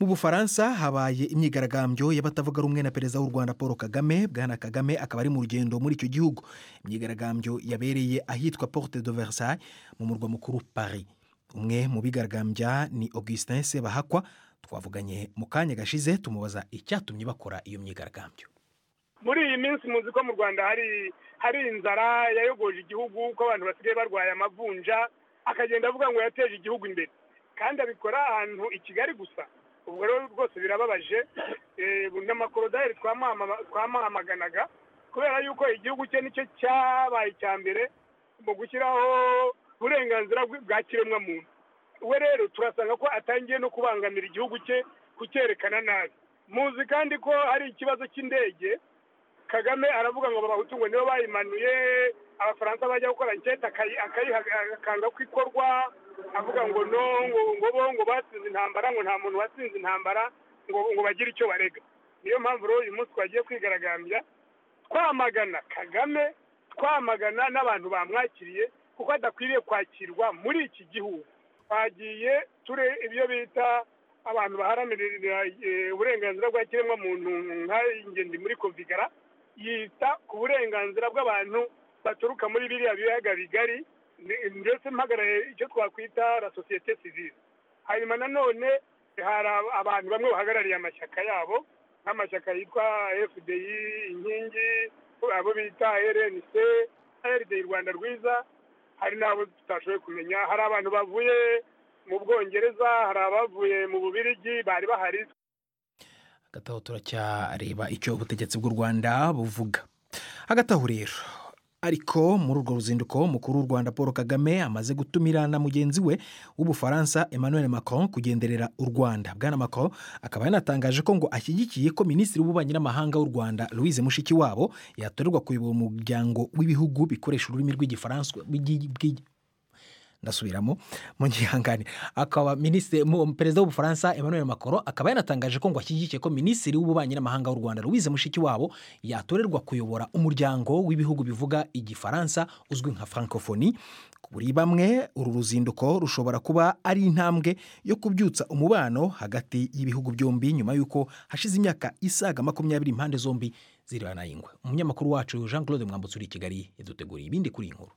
mu bufaransa habaye imyigaragambyo y'abatavuga rumwe na perezida w'u rwanda paul kagame bwana kagame akaba ari mu rugendo muri icyo gihugu imyigaragambyo yabereye ahitwa porte de versailles mu murwa mukuru paris umwe mu bigaragambya ni augustin sebahakwa twavuganye mu kanya gashize tumubaza icyatumye bakora iyo myigaragambyo muri iyi minsi muzi ko mu rwanda hari hari inzara yayogoje igihugu ko abantu basigaye barwaye amavunja akagenda avuga ngo yateje igihugu imbere kandi abikora ahantu i kigali gusa ubwo rero rwose birababaje n'amakorodari twamahamaganaga kubera yuko igihugu cye nicyo cyabaye icya mbere mu gushyiraho uburenganzira bwa kiremwamuntu we rero turasanga ko atangiye no kubangamira igihugu cye kucyerekana nabi muzi kandi ko hari ikibazo cy'indege kagame aravuga ngo abahutu ngo nibo bayimanuye abafaransa bajya gukora nketa akanga ko ikorwa avuga ngo no ngo bo ngo batsinze intambara ngo nta muntu watsinze intambara ngo ngo bagire icyo barega niyo mpamvu rero uyu munsi twagiye kwigaragambya twamagana kagame twamagana n'abantu bamwakiriye kuko adakwiriye kwakirwa muri iki gihugu twagiye ture ibyo bita abantu baharanira uburenganzira bwa kiremwamuntu nk'ingenzi muri kovigara yita ku burenganzira bw'abantu baturuka muri biriya biyaga bigari ndetse mpagarariye icyo twakwita la sosiyete sivire hanyuma nanone hari abantu bamwe bahagarariye amashyaka yabo nk'amashyaka yitwa fdi inkingi abo bita rnc rdi rwanda rwiza hari n'abo tutashoboye kumenya hari abantu bavuye mu bwongereza hari abavuye mu bubirigi bari bahari hagati aho turacyareba icyo ubutegetsi bw'u rwanda buvuga hagati aho rero ariko muri urwo ruzinduko mukuru w'u rwanda paul kagame amaze gutumira na mugenzi we w'ubufaransa emmanuel macron kugenderera u rwanda bwana macron akaba yanatangaje ko ngo ashyigikiye ko minisitiri w'ububanyi n'amahanga w'u rwanda louise mushikiwabo yatorerwa kuyobora umuryango w'ibihugu bikoresha ururimi rw'igifaransa ndasubiramo mu gihangane akaba minisitiri perezida w'ubufaransa emmanuel macron akaba yanatangaje ko ngo ashyigikiye ko minisitiri w'ububanyi n'amahanga w'u rwanda louise mushikiwabo yatorerwa kuyobora umuryango w'ibihugu bivuga igifaransa uzwi nka francophonie kuri bamwe uru ruzinduko rushobora kuba ari intambwe yo kubyutsa umubano hagati y'ibihugu byombi nyuma y'uko hashize imyaka isaga makumyabiri impande zombi ziranayingwa umunyamakuru wacu jean claude mwambutse uri i kigali yaduteguriye ibindi kuri iyi nkuru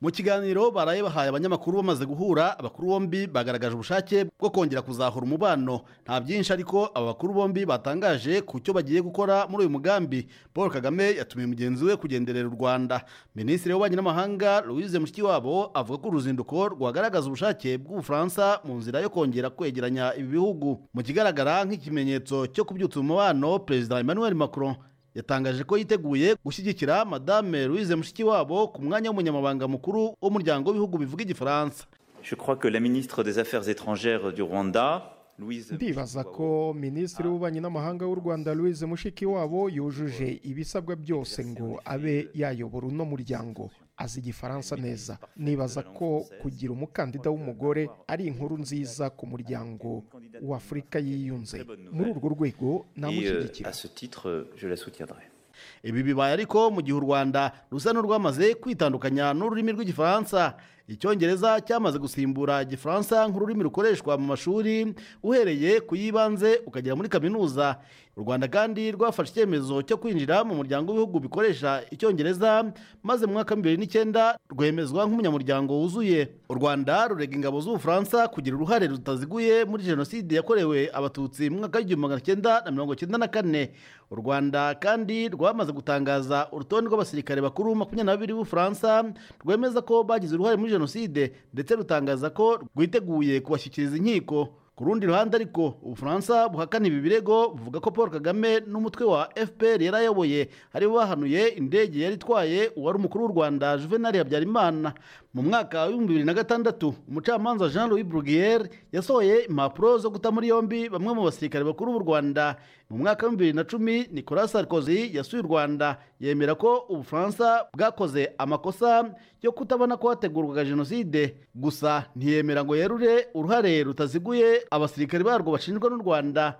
mu kiganiro baraye bahaye abanyamakuru bamaze guhura abakuru bombi bagaragaje ubushake bwo kongera kuzahura umubano nta byinshi ariko aba bakuru bombi batangaje ku cyo bagiye gukora muri uyu mugambi paul kagame yatumiye mugenzi we kugenderera u rwanda minisitiri w'ububanyi n'amahanga louise mushikiwabo avuga ko uruzinduko rwagaragaza ubushake bw'ubufaransa mu nzira yo kongera kwegeranya ibi bihugu mu kigaragara nk'ikimenyetso cyo kubyutsa umubano perezida emmanuel macron yatangaje ko yiteguye gushyigikira madame louise mushikiwabo ku mwanya w'umunyamabanga mukuru w'umuryango w'ibihugu bivuga igifaransa ndibaza ko minisitiri w'ububanyi n'amahanga w'u rwanda louise mushikiwabo yujuje ibisabwa byose ngo abe yayobora uno muryango azi igifaransa neza nibaza ko kugira umukandida w'umugore ari inkuru nziza ku muryango w'afurika yiyunze muri urwo rwego namushyigikira ibi bibaye ariko mu gihe u rwanda rusa n'urwamaze kwitandukanya n'ururimi rw'igifaransa icyongereza cyamaze gusimbura igifaransa nk'ururimi rukoreshwa mu mashuri uhereye ku y'ibanze ukagera muri kaminuza u rwanda kandi rwafashe icyemezo cyo kwinjira mu muryango w'ibihugu bikoresha icyongereza maze mu mwaka bibiri n'icyenda rwemezwa nk'umunyamuryango wuzuye u rwanda rurega ingabo z'ubufaransa kugira uruhare rutaziguye muri jenoside yakorewe abatutsi mu mwaka w'igihumbi magana cyenda na mirongo cyenda na kane u rwanda kandi rwamaze gutangaza urutonde rw'abasirikare bakuru makumyabiri na babiri b'ubufaransa rwemeza ko bagize uruhare muri jenoside ndetse rutangaza ko rwiteguye kubashyikiriza inkiko ku rundi ruhande ariko ubufaransa buhakana ibi birego buvuga ko paul kagame n'umutwe wa fpr yari ayoboye aribo bahanuye indege yari itwaye uwari umukuru w'u rwanda juvenal habyarimana mu mwaka w'ibihumbi bibiri na gatandatu umucamanza jean louis bruguier yasohoye impapuro zo guta muri yombi bamwe mu basirikare bakuru b'u rwanda mu mwaka wa bibiri na cumi nicolas sarkozy yasuye u rwanda yemera ko ubufaransa bwakoze amakosa yo kutabona ko hategurwaga jenoside gusa ntiyemera ngo yerure uruhare rutaziguye abasirikare barwo bashinjwa n'u rwanda